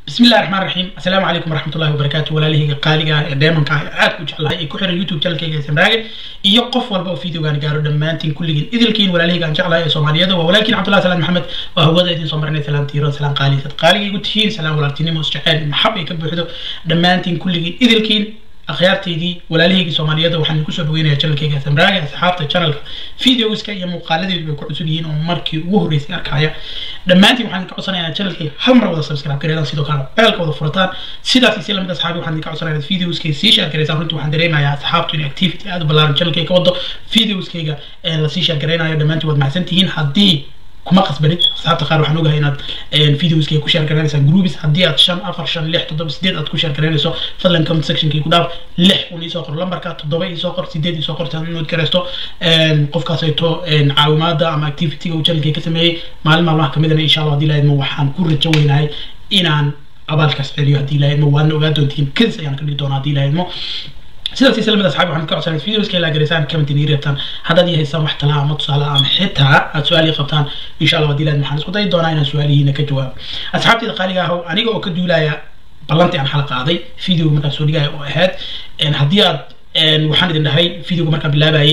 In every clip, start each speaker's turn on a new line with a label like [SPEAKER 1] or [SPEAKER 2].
[SPEAKER 1] بسم الله الرحمن الرحيم السلام عليكم ورحمة الله وبركاته walaalahayga qaaliga ah ee deemanka ah aad ku jeclahay ee ku xiran youtube channelkayga samraage iyo qof walba oo videogaan gaaro dhammaantiin kulligiin idilkiin walaalahayga aan jeclahay ee soomaaliyada waa walaalkiin cabdullahi salaan maxamed waa hawada idin soo marinay salaan tiiro salaan qaali sad qaaliga igu tihiin salaan walaaltinimo isjeceel maxab ay ka buuxdo dhammaantiin kulligiin idilkiin akhyaartaydii walaalahaygii soomaaliyada waxaan kusoo dhaweynayaa channelkayga samraage asxaabta channelka videoska iyo muuqaaladeedu bay ku cusub yihiin oo markii ugu horreysay arkaya dhammaantiin waxaan idinka codsanayaa channelkayga hal mar wada subscribe gareedaan sidoo kale beelka wada furataan sidaas iyo si lamid asxaabi waxaan idinka codsanayaa videoskayga sii share gareysaan runtii waxaan dareemayaa asxaabtu in activity aad u ballaaran channelkayga ka wado videoskayga lasii share gareynayo dhammaantiin waad mahadsan tihiin haddii kuma qasbanid asxaabta qaar waxaan ogahay inaad videoskayga ku share garaynaysaa groups haddii aad shan afar shan lix toddoba sideed aad ku share garaynayso fadlan comment sectionkii ku dhaaf lix un iisoo qor lambarka toddoba iisoo qor sideed iisoo qor si aad nood garaysto qofkaas ayto caawimaada ama activityga uu channelkay ka sameeyey maalin maalmaha kamidana insha allah haddii lahaydma waxaan ku rajo weynahay inaan abaalkaas celiyo haddii lahaydmo waadna ogaa doontiin kadis ayaan ka dhigi doonaa haddii lahaydmo sidaas iyo lamid asxaabi waxaan ka codsanay videoska ilaa gareysaan comment inii reebtaan haddaad ii haysaan wax talaa ama tusaale ama xitaa aad su-aal ii qabtaan insha allah haddii lahayd waxaan isku dayi doonaa inaan su-aalihiina ka jawaabo asxaabtayda qaaliga ahow aniga oo ka duulaya ballantii aan xala qaaday videoga markaan soo dhigaya oo ahayd haddii aad waxaan idin dhahay videoga markaan bilaabayay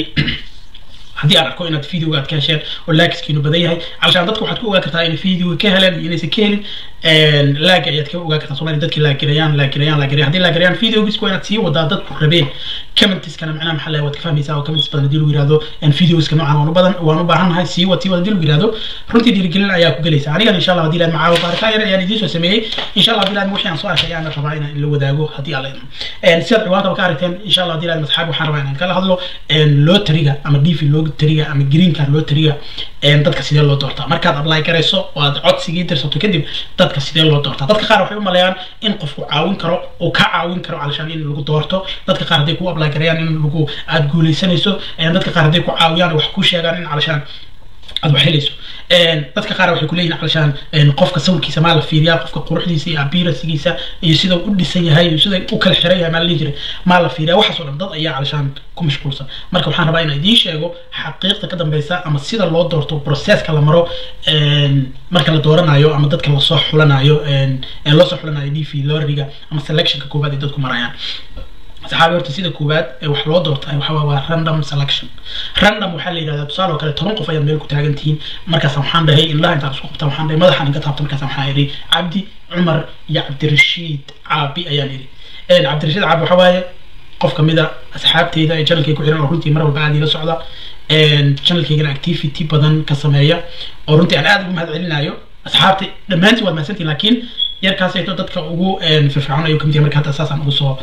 [SPEAKER 1] haddii aan arko inaad videoga aad ka hesheen oo laakiskiinu badan yahay calashaan dadka waxaad ku ogaa kartaa inay videoga ka heleen iyo inaysan ka helin laaga ayaad ka ogaa kartaa somalia dadkii laagarayaan laagarayaan laagarayaan haddii laagarayaan videogiska waa inaad sii wadaa dadku rabeen commentiskana macnaha maxaa lahay waad ka fahmaysaa oo comments badan haddii lagu yihahdo videoska noocan waan u badan waan u baahannahay sii wad sii wad haddii lagu yihahdo runtii dhiirigelin ayaa ku gelaysa anigan insha allah haddii lahayd macaawo baaritaan yar ayaan idiin soo sameeyey insha allah haddii lahayd wixii aan soo arkay ayaan rabaa inaan la wadaago haddii alla idmo sidaad ciwaankaba ka aragteen insha allah haddii lahayd masxaabi waxaan rabaa inaan kala hadlo lotariga ama dv lotariga ama green card lotariga dadka sidee loo doortaa markaad apply garayso oo aad codsigii dirsato kadib dadka sidee loo doortaa dadka qaar waxay u maleeyaan in qofku caawin karo uu ka caawin karo calashaan in lagu doorto dadka qaar hadday ku apply garayaan in lagu aad guuleysanayso dadka qaar hadday ku caawiyaan wax ku sheegaan in calashaan aad wax helayso dadka qaar waxay kuleeyihin calashaan qofka sawirkiisa maa la fiiriyaa qofka quruxdiisa iyo appearancegiisa iyo sida u dhisan yahay iyo sida u kala xiran yahay maa la dhihi jiray maa la fiiriyaa waxaas oo dhan dad ayaa calashaan ku mashquulsan marka waxaan rabaa inaan idiin sheego xaqiiqda ka dambeysa ama sida loo doorto processka la maro marka la dooranayo ama dadka lasoo xulanayo loo soo xulanayo d v loriga ama selectionka koowaad ay dadku marayaan saxaabi horta sida koowaad ee wax loo doortay waxa waa random selection random waxaa la yidhahdaa tusaale oo kale toban qof ayaad meel ku taagan tihiin markaas waxaan dhahay indhaha intaad isku qabtaan waxaan dhahay madaxaan inka taabta markaas waxaan idhi cabdi cumar iyo cabdirashiid caabi ayaan idhi cabdirashiid caabi waxa waaye qof kamid a asxaabteyda ee channelkay ku xiran oo runtii mar walba aad ila socda channelkaygana activity badan ka sameeya oo runtii aan aad ugu mahad celinayo asxaabta dhammaantiin waad mahadsantihin laakiin yarkaasayto dadka ugu firfircoon ayuu kamid yahay marka hadda saasaan ugu soo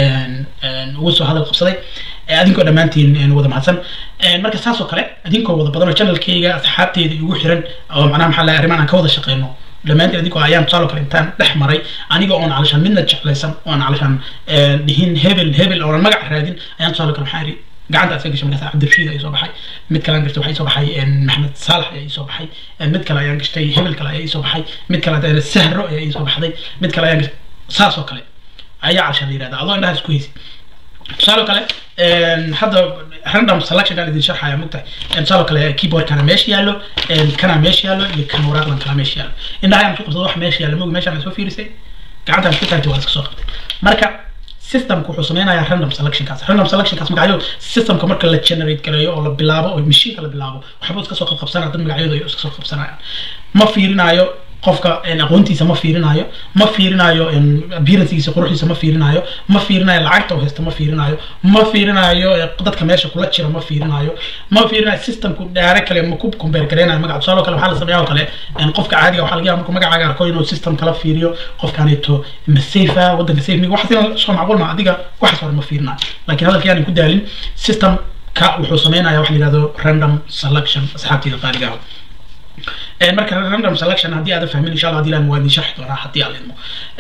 [SPEAKER 1] ugu soo hadal qabsaday adinkoo dhammaantiin wada mahadsan marka saas oo kale adinkoo wada badan oo channelkayga asxaabteyda igu xiran oo macnaha maxaa lahay arrimaan aan ka wada shaqeyno dhammaantiin adinkoo ayaan tusaale kale intaan dhex maray aniga oon calashaan midna jeclaysan oon calashaan dhihin hebel hebel oonan magac raadin ayaan tusaale kale waxaan idhi gacanta asaga gashay markaas cabdirashiid ayaa soo baxay mid kale aan gashtay waxaa soo baxay maxamed saalax ayaa soo baxay mid kale ayaan gashtay hebel kale ayaa soo baxay mid kale hadana sahro ayaa soo baxday mid kale ayaan gashtay saas oo kale ayaa calashaan la yihahdaa adoo indhaha isku haysi tusaale kale hadda random selection aan idin sharxaya mugtahay tusaale kale keyboard kana meesha yaallo kana meesha yaallo iyo kan waraaqdan kala meesha yaallo indhaha ayaan isku qabsado wax meesha yaallo mogi meeshaan soo fiirisay gacantaan isku taagtay waa iska soo qabtay marka systemka wuxuu sameynayaa random selectionkaas random selectionkaas magacyo systemka marka la generate gareeyo oo la bilaabo oo mashiinka la bilaabo waxbuu iska soo qabsanaya dad magacyadu ay iska soo qabsanayaan ma fiirinayo qofka aqoontiisa ma fiirinayo ma fiirinayo appearancegiisa quruxdiisa ma fiirinayo ma fiirinayo lacagta uu haysta ma fiirinayo ma fiirinayo dadka meesha kula jira ma fiirinayo ma fiirinayo systemku dhaare kale ma ku compare gareynayo magaca tusaale kale waxaa la sameeyaa oo kale qofka caadiga waxaa laga yaaba markuu magacaaga arko inuu system kala fiiriyo qofkaanito ma safe ah waddanka safe miga waxaas in soo macquul ma adiga waxaas hore ma fiirinayo laakiin hadalka yaanan ku daalin system ka wuxuu sameynaya waxa la yihahdo random selection asxaabteyda qaaliga ah marka random selection haddii aadan fahmin insha allah hadii laan waa idin sharxi doonaa haddii aan idmo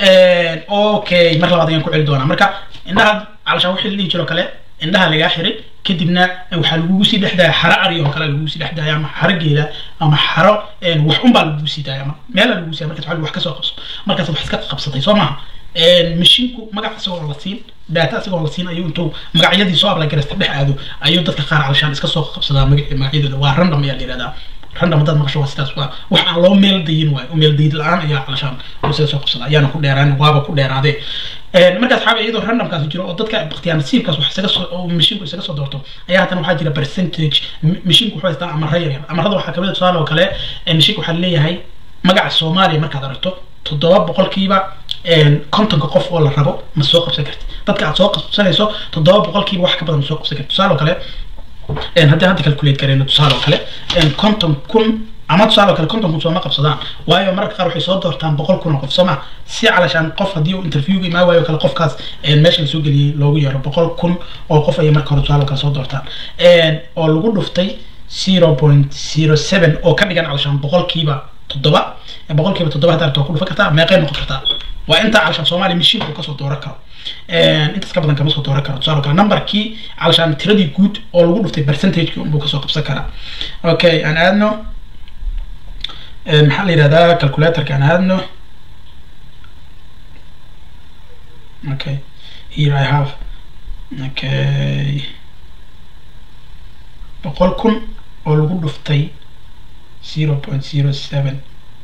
[SPEAKER 1] okay mar labaad ayaan ku celi doonaa marka indhaha calashaan wixii la dhihi jiro kale indhaha lagaa xiray kadibna waxaa lagugu sii dhexdaya xaro ari oo kale lagugu sii dhexdaya ama xaro geela ama xaro wax unbaa lagugu sii daaya ama meela lagugu sii markaas wax kasoo qabso markaas wax iska qabsatay soo maaha mashinku magac isagoo la siin data isagoo la siin ayuu intuu magacyadii soo ablay garasta dhex aado ayuu dadka qaar calashaan iska soo qabsadaa magacyadooda waa random ayaa la yihahdaa random haddaad maqasho waa sidaas waa wax aan loo meel dayin waayo oo meel dayid la-aan ayaa calashaan oo sida soo qabsada ayaana ku dheeraan waaba ku dheeraadee markaas xaaba iyadoo randomkaasi jiro oo dadka ikhtiyaar nasiibkaas wax isaga soo oo mashinku isaga soo doorto ayaa haddana waxaa jira percentage mashinku wuxuu haystaa amara yar yar amarada waxaa kamid a tusaale oo kale mashinku waxaa leeyahay magaca soomaaliya markaad aragto toddoba boqolkiiba kontonka qof oo la rabo ma soo qabsan karti dadka aad soo qabsanayso toddoba boqolkiiba wax ka badan ma soo qabsan karti tusaale oo kale haddii hadda calculate gareyno tusaale oo kale konton kun ama tusaale oo kale konton kun sooma qabsadaan waayo mararka qaar waxay soo doortaan boqol kun oo qof sooma si calashaan qof haddii uu interviewga imaan waayo kale qofkaas meesha la soo geliyey loogu yeero boqol kun oo qof ayay marka hore tusaale oo kale soo doortaan oo lagu dhuftay zero point zero seven oo ka dhigan calashaan boqolkiiba toddoba boqolkiiba toddoba hadda aragto waa ku dhufan kartaa meeqay noqon kartaa waa intaa calashaan soomaaliya mishiinka uu kasoo dooran karo intaas ka badan kama soo dooran karo tusaale kale numberkii calashaan tiradii guud oo lagu dhuftay percentagekii unbuu kasoo qabsan karaa okay aan aadno maxaa la yihahdaa calculatorka aan aadno okay here i have okay boqol kun oo lagu dhuftay zero point zero seven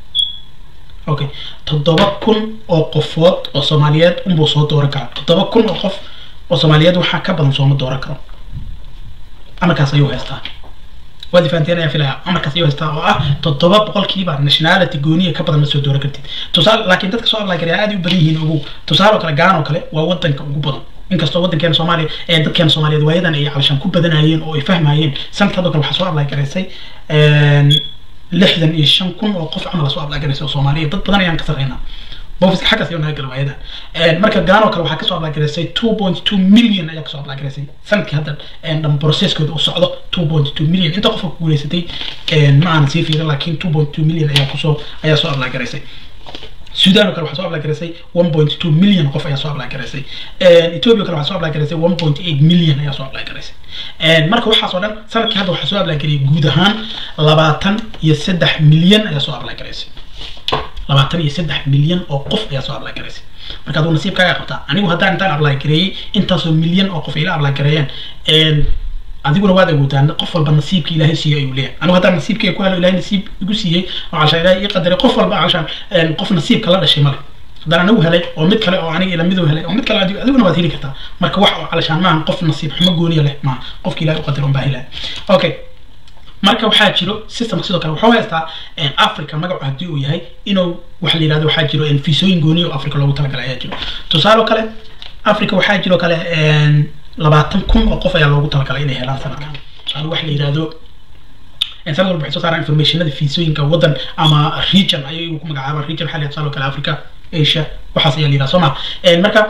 [SPEAKER 1] okay toddoba kun oo qofood oo soomaaliyeed unbuu soo dooran karaa toddoba kun oo qof oo soomaaliyeed waxaa ka badan sooma dooran karo amarkaas ayuu haystaa waad fahanteen ayaa filaya amarkaas ayuu haystaa oo ah toddoba boqolkiiba nationality gooniya ka badan ma soo dooran kartid tusaale laakiin dadka soo apply garaya aad u badan yihiin ogow tusaale oo kale gaan oo kale waa wadanka ugu badan inkastoo waddankeena soomaaliya ee dadkeena soomaaliyeed waayadan ay calashaan ku badanayeen oo ay fahmayeen sanadkadoo kale waxaa soo apply garaysay lixdan iyo shan kun oo qof camal soo apply garaysay oo soomaaliya dad badan ayaan ka sarreynaa bofiska xaggaas ayuu naga gala waayadan marka gaano kale waxaa kasoo apply garaysay two point two million ayaa kasoo apply garaysay sanadkii hadda dhan processkooda uu socdo two point two million inta qofka ku guuleysatay ma aanan sii fiirin laakiin two point two million ayaa kusoo ayaa soo apply garaysay sudan oo kale waxaa soo apply garaysay one point two million qof ayaa soo apply garaysay ethiopia kale waxaa soo apply garaysay one point eight million ayaa soo apply garaysay marka waxaas oo dhan sanadkii hadda waxaa soo apply garayay guud ahaan labaatan iyo saddex milyan ayaa soo apply garaysay labaatan iyo saddex milyan oo qof ayaa soo apply garaysay marka aduu nasiibkaaga qabtaa anigu haddaan intaan apply gareeyey intaasoo milyan oo qof ila apply gareeyeen adiguna waad awoodaa qof walba nasiibka ilaahay siiyo ayuu leeyahay anigu haddaan nasiibkayga ku helo ilahay nasiib igu siiyey oo calashaan ilahay ii qadaray qof walba calashaan qof nasiibka la dhashay male haddaan anigu helay oo mid kale oo aniga ila midu helay oo mid kale adiguna waad heli kartaa marka wax oo calashaan maahan qof nasiib xumo gooniya leh maaha qofka ilahay u qadar unbaa helaya okay marka waxaa jiro systemka sidoo kale wuxuu haystaa africa magacu haddii uu yahay inuu waxa la yidhahdo waxaa jiro fiisooyin gooniya oo africa loogu talagalay ayaa jiro tusaale oo kale africa waxaa jiro kale labaatan kun oo qof ayaa loogu talagalay inay helaan sanadkan yani waxa la yidhahdo sanad walba waxay soo saaraan informationada fiisooyinka waddan ama region ayay ku magacaabaan region waxaa la yidhahdo tusaale oo kale africa asia waxaas ayaa la yidhahda soo ma marka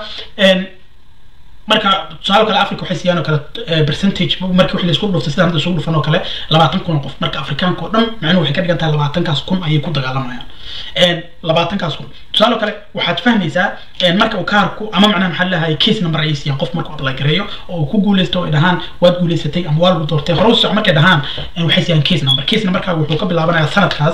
[SPEAKER 1] marka tusaale kale africa waxay siiyaan oo kale percentage markii wixii laisku dhuftay sida hadda isugu dhufan oo kale labaatan kun oo qof marka afrikaanka oo dhan macnuhu waxay ka dhigan tahay labaatankaas kun ayay ku dagaalamayaan labaatankaas kun tusaale kale waxaad fahmaysaa marka uu kaarku ama macnaha maxaa leeyahay case number ayay siiyaan qof markuu apply gareeyo oo uu ku guuleysto oo ay dhahaan waad guuleysatay ama waa lagu doortay hore u soco markay dhahaan waxay siiyaan case number case numberkaaga wuxuu ka bilaabanayaa sanadkaas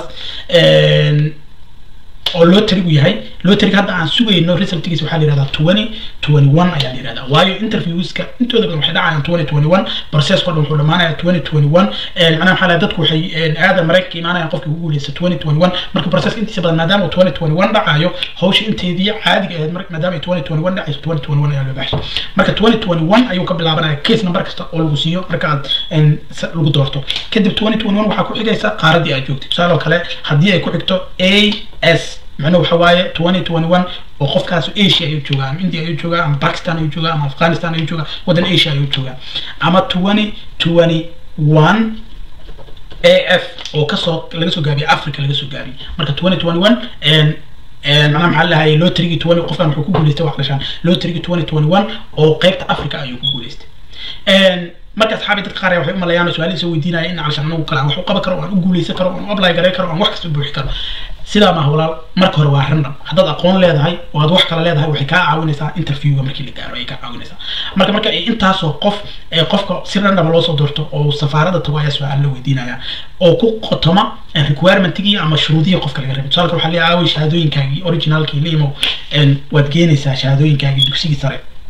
[SPEAKER 1] oo lotarigu yahay lotariga hadda aan sugayno resultgiisa waxaa la yihahdaa twenty twenty one ayaa la yihahdaa waayo interviewska intooda badan waxay dhacayaan twenty twenty one processko dhan wuxuu dhamaanaya twenty twenty one macnaha maxaa lahay dadku waxay aadan maraykanka imaanayaan qofkii ugu guuleysta twenty twenty one marka processka intiisa badan maadaama uu twenty twenty one dhacayo hawsha inteedii caadiga ahayd maadaama ay twenty twenty one dhacayso twenty twenty one ayaa loo baxshay marka twenty twenty one ayuu ka bilaabanaya case number kasta oo lagu siiyo marka aad lagu doorto kadib twenty twenty one waxaa ku xigaysa qaaradii aad joogtay tusaale oo kale haddii ay ku xigto a s macnuhu waxa waaye twenty twenty one oo qofkaas asia ayuu joogaa ama india ayuu joogaa ama pakistan ayuu joogaa ama afghanistan ayuu joogaa waddan asia ayuu joogaa ama twenty twenty one a f oo kasoo laga soo gaabiyey africa laga soo gaabiyey marka twenty twenty one macnaha maxaa lahay lotrigi twenty qofkan wuxuu ku guuleystay wax dhashaan lotrigi twenty twenty one oo qeybta africa ayuu ku guuleystay marka asxaabi dadka qaar waxay u malayaan su-aalihiisa weydiinaya in calashaan anagu kale aan wax u qaban karo aan u guuleysan karo aan u apply garay karo aan wax kasta buuxi karo sidaa maaha walaal marka hore waa random haddaad aqoon leedahay oo aad wax kale leedahay waxay kaa caawinaysaa interviewga markii la gaaro ayay kaa caawinaysaa marka marka ay intaasoo qof ee qofka si random loo soo doorto oo safaarada tago ayaa su-aal la weydiinaya oo ku qotoma requirementigii ama shuruudihii qofka laga rabay tusaale waxaa leeyahay aaway shahaadooyinkaagii originalkii la imo waad geenaysaa shahaadooyinkaagii dugsigii sare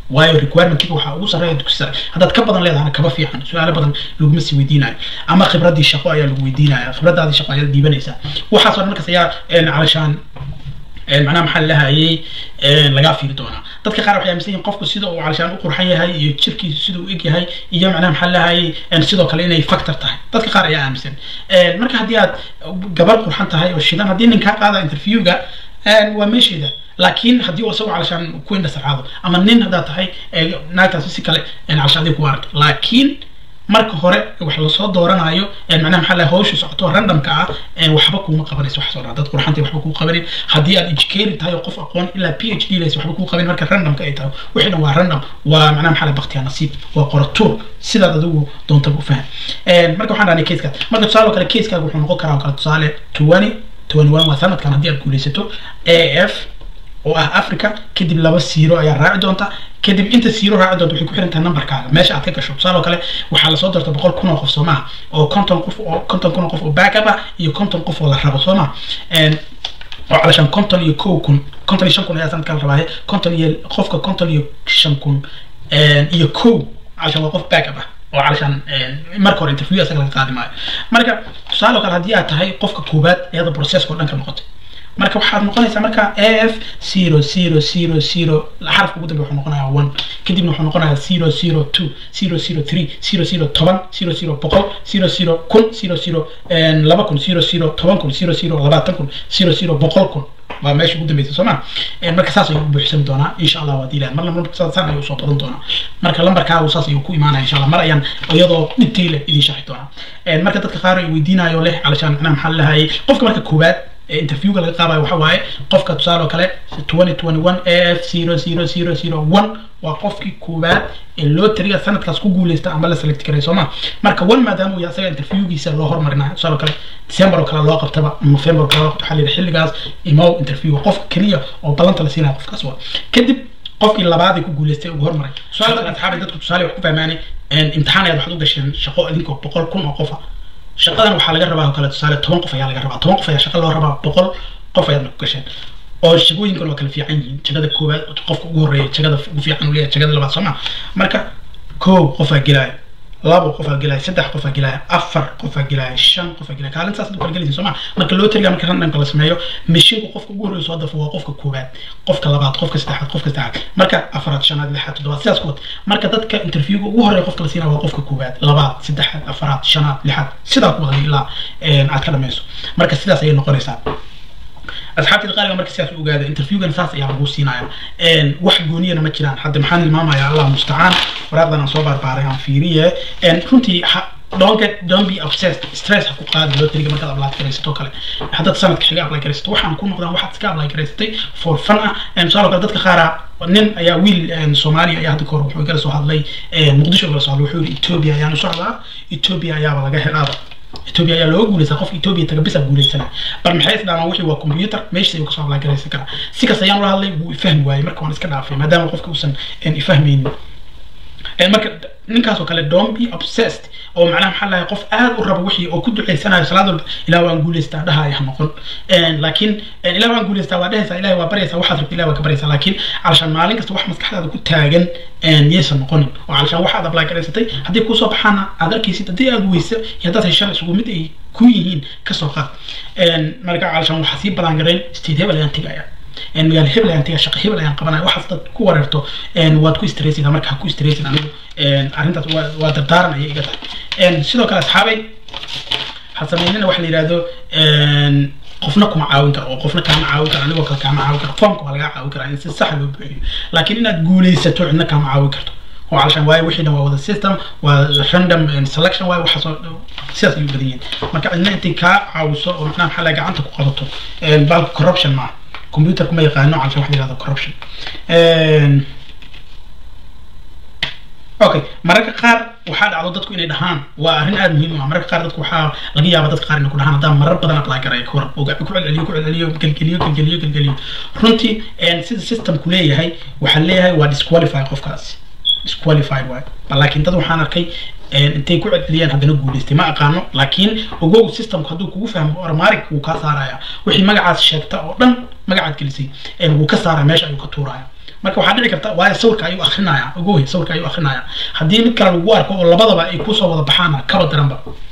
[SPEAKER 1] waayo requirementkiga waxaa ugu sarreeya dugsi sare haddaad ka badan leedahana kaba fiican su-aalo badan laguma sii weydiinayo ama khibraddii shaqo ayaa lagu weydiinaya khibradaadii shaqo ayaad dhiibanaysaa waxaasoo dhan markaas ayaa calashaan macnaha maxaa lahayay lagaa fiiri doonaa dadka qaar waxay aaminsan yihin qofku sida uu calashaan u qurxan yahay iyo jirkiisu sida uu eg yahay iyo macnaha maxaa lahayay sidoo kale inay factor tahay dadka qaar ayaa aaminsan marka haddii aad gabar qurxan tahay oo shidan haddii nin kaa qaada interviewga waa meesheeda laakiin haddii uu isagoo calashaan ku indhasarcaado ama nin haddaad tahay naagtaasi si kale calashaan adiga ku aragto laakiin marka hore wax lasoo dooranayo macnaha maxaa lahay hawsha socoto randomka ah waxba kuuma qabanayso wax soo dhan dad qurxantay waxba kuu qabanin haddii aad educated tahay oo qof aqoon ilaa p h d laysa waxba kuu qabanin marka randomka ay tahay wixii dhan waa random waa macnaha maxaa lahay baktiya nasiib waa qoratuur sidaad adigu doontaba u faham marka waxaan dhahnay casekaas marka tusaale oo kale casekaaga wuxuu noqon karaa oo kale tusaale twenty twenty one waa sanadkan haddii aad guulaysato a f oo ah africa kadib laba siiro ayaa raaci doonta kadib inta siiro raaci doonta waxay ku xiran tahay numberkaaga meesha aad ka gasho tusaale oo kale waxaa lasoo doorta boqol kun oo qof soo maha oo konton qof oo konton kun oo qof oo backup ah iyo konton qof oo la rabo soo maha oo calashaan konton iyo kow kun konton iyo shan kun ayaa sanadka la rabaaye konton iyo qofka konton iyo shan kun iyo kow calashaan waa qof backup ah oo calashaan marka hore interview asaga laga qaadi maayo marka tusaale oo kale haddii aad tahay qofka koowaad iyada processka oo dhan ka noqotay marka waxaad noqonaysaa marka f zero zero zero zero xarafka ugu dambe wuxuu noqonayaa one kadibna wuxuu noqonayaa zero zero two zero zero three zero zero toban zero zero boqol zero zero kun zero zero laba kun zero zero toban kun zero zero labaatan kun zero zero boqol kun waa meesha ugu dambeysa soo ma marka saas ayuu buuxsami doonaa insha allah waad ilaad marna marka saan ayuu soo badan doonaa marka lambarkaagu saas ayuu ku imaanaya insha allah mar ayaan iyadoo dhibtayla idin sharxi doonaa marka dadka qaar ay weydiinayo leh calashaan macnaha maxaa lahayay qofka marka koowaad interviewga laga qaadayo waxa waaye qofka tusaale oo kale twenty twenty one a f zero zero zero zero one waa qofkii koowaad ee loo tiriga sanadkaas ku guuleysta ama la select karay sooma marka one maadaama uu asaga interviewgiisa loo hormarinayo tusaale oo kale december oo kale loo qabtaba november oo kale loo qabto waxaa la yidhi xilligaas imow interview qofka keliya oo ballanta la siinaya qofkaas waa kadib qofkii labaad ee ku guuleystay ugu hormaray tusaale asxaabi dadku tusaale wax ku fahmaanay imtixaan ayaad waxaad u gasheen shaqo idinkoo boqol kun oo qofa shaqadan waxaa laga rabaa oo kale tusaale toban qof ayaa laga rabaa toban qof ayaa shaqa loo rabaa boqol qof ayaadna ku gasheen oo shaqooyinkan waa kala fiican yihiin jagada koowaad qofka ugu horreeya jagada ugu fiican uu leeyahay jagada labaad soo maa marka koow qofaa gelaya labo qofaa gelaya saddex qofaa gelaya afar qofaa gelaya shan qofaa gelaya kaalintaas kala gelaysa soo maa marka loo tiriga marka randomka la sameeyo mashinku qofka ugu horreeya soo dafo waa qofka koowaad qofka labaad qofka saddexaad qofka saddexaad marka afaraad shanaad lixaad toddobaad sidaas kuwad marka dadka interviewga ugu horreeya qofka la siinaya waa qofka koowaad labaad saddexaad afaraad shanaad lixaad sidaa ku wadan ilaa aad ka dhamayso marka sidaas ayay noqonaysaa asxaabtii qaaliga marka sidaas u ogaada interviewgan saas ayaa lagu siinaya wax gooniyana ma jiraan hadda maxaan ilmaamaya allah mustacaan waraaqdan aan soo baarbaaray aan fiiriye runtii don't get don't be obsessed stress ha ku qaadi loo tiriga markaad apply garaysato kale haddaad sanadka xiga apply garaysato waxaan ku noqdaan waxaad iska apply garaysatay for fun ah tusaale kale dadka qaara nin ayaa wiil soomaaliya ayaa hadda kahor wuxuu igala soo hadlay muqdisho igala soo hadlay wuxuu yidhi ethiopia ayaan u socdaa ethiopia ayaaba laga helaaba ethiopia ayaa looga guuleysaa qofka ethiopia taga bisa guuleysana bal maxay isdhaamaan wixii waa computer meeshiis ayuu kasoo apply garaysan karaa si kas ayaan ula hadlay wuu ifahmi waayey marka waan iska dhaafay maadaama qofka uusan ifahmaynin marka ninkaas oo kale don't be obsessed oo macnaha maxaa lahay qof aad u rabo wixii oo ku duceysanayo salaad walba ilaa waan guuleystaa dhahaya ha noqon laakiin ilaa waan guuleystaa waa dhehaysaa ilahay waa baryaysaa waxaad rabta ilahay waa ka baryaysaa laakiin calashaan maalin kasta wax maskaxdaada ku taagan yaysan noqonin oo calashaan waxaad apply garaysatay haddii kuusoo baxaana aad arkaysid haddii aad weyso iyo haddaad heshaan isugu mid ay ku yihiin kasoo qaad marka calashaan waxaa sii ballaangarayn state hebel ayaan tegaya magaalo hebel ayaan tegaya shaqo hebel ayaan qabanaya waxaas dad ku wareerto waad ku stressaysaa marka ha ku stressin anigu arrintaas waa dardaaran ayay iga tahay sidoo kale asxaabay ha sameynina waxa la yidhahdo qofna kuma caawin karo oo qofna kaama caawin karo anigoo kale kaama caawin karo foomka waa lagaa caawin karaa in si sax loo buuxiyo laakiin inaad guulaysato cidna kaama caawin karto oo calashaan waayo wixii dhan waa wada system waa random selection waayo waxaasoo sidaas ayuu badan yihiin marka cidna intay kaa caawiso oo macnaha maxaa laga gacanta ku qabato baalka corruption maaha computer kuma yaqaano calashaan waxa la yihahdo corruption okay mararka qaar waxaa dhacdo dadku inay dhahaan waa arrin aada muhiim u ah mararka qaar dadku waxaa laga yaaba dadka qaar inay ku dhahaan haddaan marar badan apply garaya ka hor ku celceliyo ku celceliyo gelgeliyo gelgeliyo gelgeliyo runtii sida systemku leeyahay waxaa leeyahay waa disqualify qofkaasi disqualified waay laakiin dad waxaan arkay intay ku celceliyeen haddana guuleystay ma aqaano laakiin ogow systemku hadduu kugu fahmo ormarig wuu kaa saaraya wixii magacaas sheegta oo dhan magacaad gelisay wuu ka saaraya meesha ayuu ka tuuraya marka waxaa dhici karta waayo sawirka ayuu akrinaya ogoy sawirka ayuu akrinaya haddii mid kale lagu arko oo labadaba ay kusoo wada baxaana kaba daranba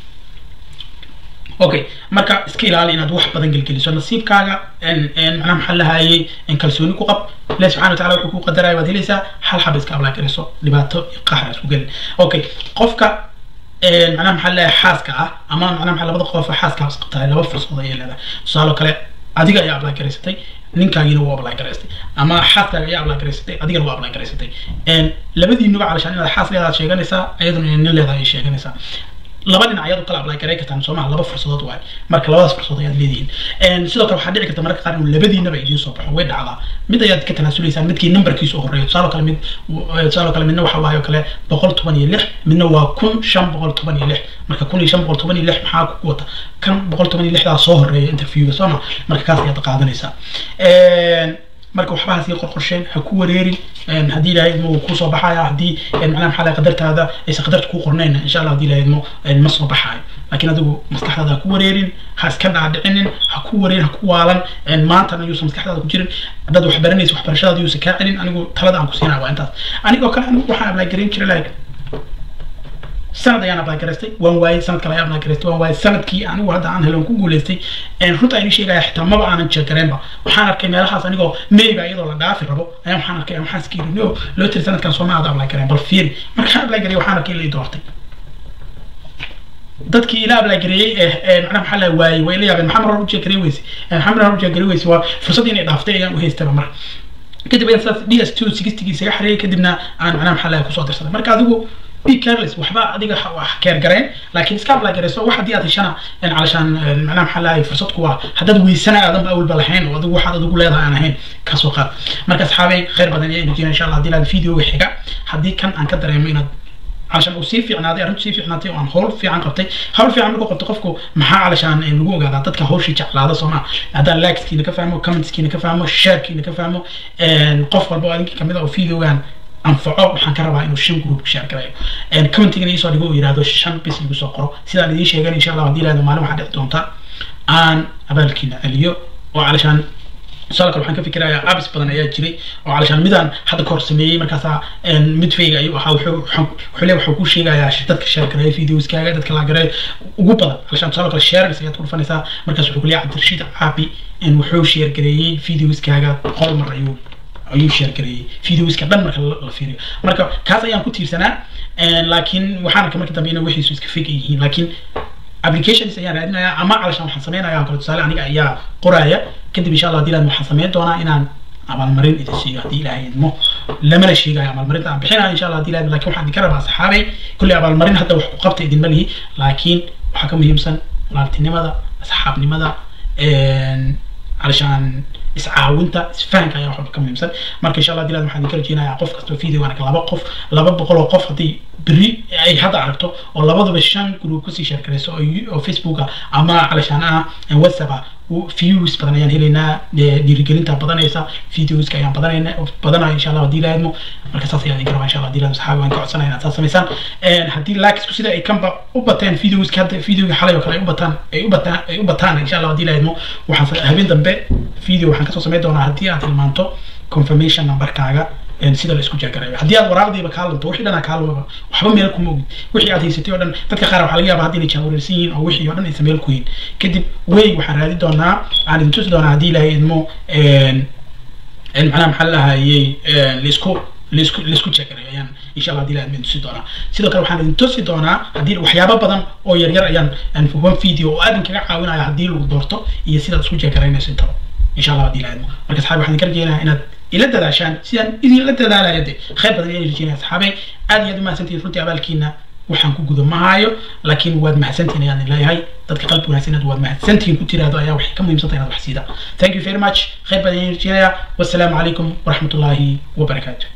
[SPEAKER 1] okay marka iska ilaali inaad wax badan gelgeliso nasiibkaaga macnaha maxaa lahayay kalsooni ku qab ilahi subxana wa tacala wuxuu ku qadaraya waad helaysaa hal xaba iska ablaa garayso dhibaato iyo qaxra isku gelin okay qofka macnaha maxaa leeyahay xaaska ah ama macnaha maxaa labada qof xaaska is qabtahay laba fursad ayay leedahay tusaale kale adiga ayaa ablaa garaysatay ninkaagiina wuu ablaa garaystay ama xaaskaaga ayaa ablaa garaysatay adigana waa ablaa garaysatay labadiinuba calashaan inaad xaas leedaad sheeganaysaa ayaduna nin leedahay ay sheeganaysaa laba dhinac ayaad u kala ablay garay kartaan soo maha laba fursadood waay marka labadaas fursadood ayaad leedihiin sidoo kale waxaa dhici karta mararka qaar inuu labadiinaba idiin soo baxo way dhacdaa mid ayaad ka tanaasulaysaan midkii numberkiisu horeeyo tusaale kale mid tusaale kale midna waxa waayo kale boqol toban iyo lix midna waa kun shan boqol toban iyo lix marka kun iyo shan boqol toban iyo lix maxaa ku wata kan boqol toban iyo lixdaa soo horeeya interviewga soo ma marka kaas ayaad qaadanaysaa marka waxba hasii qorqorsheen ha ku wareerin haddii ilaahay idmo wuu kusoo baxaya haddii macnaha maxaa lahay qadartaada aysan qadarta ku qornayn insha allah haddii ilaahay idmo ma soo baxaayo laakiin adigu maskaxdaada ha ku wareerin ha iska dhaadhicinin ha ku wareerin ha ku waalan maantana yuusan maskaxdaada ku jirin haddaad wax baranaysa waxbarashadaada yuusan kaa celin anigu talada aan ku siinaya waa intaas anigoo kale anigu waxaan ablaagerin jiray like sanad ayaan ablagaraystay waan waayey sanad kale ayaan ablagaraystay waan waayey sanadkii anigu hadda aan helon ku guulaystay runta aynu sheegaya xitaa maba aanan jeegareenba waxaan arkay meelahaas anigoo mayba iyadoo la dhaafi rabo ayaan waxaan arkay waxaan iska yiri no loo tiri sanadkan sooma aada ablagareen bal fiiri markaan ablagarey waxaan arkay ilay doortay dadkii ila ablagareeyey ee macnaha maxaa la waayey way la yaabeen maxamed rabu jeegarey weyse maxamed rabu jeegarey weyse waa fursad inay dhaaftay ayaan u haystaba marka kadib ayaan sidaas d s two sixtigii isaga xareeyay kadibna aan macnaha maxaa la kusoo dirsaday marka adigu be careless waxba adiga wax keer gareen laakiin iska apply garayso wax haddii aad heshana calashaan macnaha maxaa lahay fursad ku ah haddaad weysana aadanba awalba lahayn oo adigu waxaad adigu leedahay aan ahayn kasoo qaad marka asxaabay khayr badan ayaa inajina insha allah haddii laad videoga xiga haddii kan aan ka dareemo inaad علشان وسي في عنادي أرنت سي في عنادي وأن هول في عن قبتي هول في عن لقو قبتي قفكو محا علشان نقول قاعد تدك هول شيء على هذا صنع هذا لايكس كي نكفهمه كومنتس كي نكفهمه شير كي نكفهمه قف والبو أديك كميدا أو فيديو كان anfaco waxaan ka rabaa inuu shan group share garayo commentigana iisoo dhigo uu yihahdo shan bis igu soo qoro sidaan idiin sheegan insha allah haddii lahado maalin waxaa dhici doonta aan abaalkiina celiyo oo calashaan tusaale kale waxaan ka fikirayaa abis badan ayaa jiray oo calashaan midaan hadda ka hor sameeyey markaasaa midfayga ayuu ahaa wuxuu le wuxuu ku sheegayaa dadka share gareeya videoskaaga dadka la gareeyo ugu badan calashaan tusaale kale shares ayaad ku dhufanaysaa markaas wuxuu ku leeyahay cabdirashiid caabi wuxuu share gareeyey videoskaaga boqol mar ayuu ayuu share gareeyey videoska dhan marka la fiiriyo marka kaas ayaan ku tiirsanaa laakiin waxaan arkay marka dambe inay wixiisu iska fake yihiin laakiin applications ayaan raadinayaa ama calashaan waxaan sameynayaa kale tusaale aniga ayaa qoraya kadib insha allah hadii waxaan sameyn doonaa inaan abaalmarin idin siiyo haddii ilaahay idmo lamana sheegayo abaalmarinta aan bixinayo insha allah hadii ilaahay laakiin waxaan idinka rabaa saxaabay kulli abaalmarin hadda wax ku qabta idinma lihi laakiin waxaa ka muhiimsan walaaltinimada asxaabnimada علشان iscaawinta isfahanka ayaa waxba ka muhiimsan marka insha allah dilad waxaan idinka rajeynayaa qof kastoo video anaka laba qof laba boqol oo qof haddii berri ay hadda aragto oo labadaba shan group kusii share garayso oo facebooka ama calashaan ah whatsapp ah views badan ayaan helaynaa dhiirigelinta badanaysa videoska ayaan badanayna badanaya insha allah haddii ilaahidmo marka saas ayaan idinka rabaa insha allah haddii ilaahid saxaabi waan ka codsanaya inaad saas samaysaan haddii likesku sida ay kanba u bateen videoska hadda videoga xalay oo kale ay u bataan ay u bataan ay u bataan insha allah haddii ilaahidmo waxaan habeen dambe video waxaan kasoo samayn doonaa haddii aad tilmaanto confirmation numberkaaga sida la isku jeegarayo haddii aad waraaqdiiba kaa lunto wixii dhanaa kaa lumaba waxba meel kuma ogid wixii aad haysatay oo dhan dadka qaar waxaa laga yaabaa haddii inay jaawareersan yihiin oo wixii oo dhan aysan meel ku yihin kadib wey waxaan raadi doonaa aan idin tusi doonaa haddii ilaahay idmo macnaha maxaa lahayey laisku laisku laisku jeegarayo ayaan insha allah haddii ilahay idmo tusi doonaa sidoo kale waxaan idin tusi doonaa haddii waxyaabo badan oo yaryar ayaan one video oo aad kaga caawinaya haddii lagu doorto iyo sidaad isku jeegaraynayso intaba insha allah haddii ilahay idmo marka saxaabi waxaan idinka rajeynayaa inaad ila dadaashaan sidaan idinla dadaalaya de khayr badan ayaan rajeynaya saxaabay aad iyo aad umahadsantihiin runtii abaalkiina waxaan ku guda mahaayo laakiin waad mahadsantihiin ayaan leeyahay dadka qalbi wanaagsan inaad waad mahadsantihiin ku tiraahdo ayaa waxay ka muhiimsanta inaad wax siida thank you very much khayr badan ayaan rajeynaya wassalaamu calaykum waraxmatullaahi wabarakaatu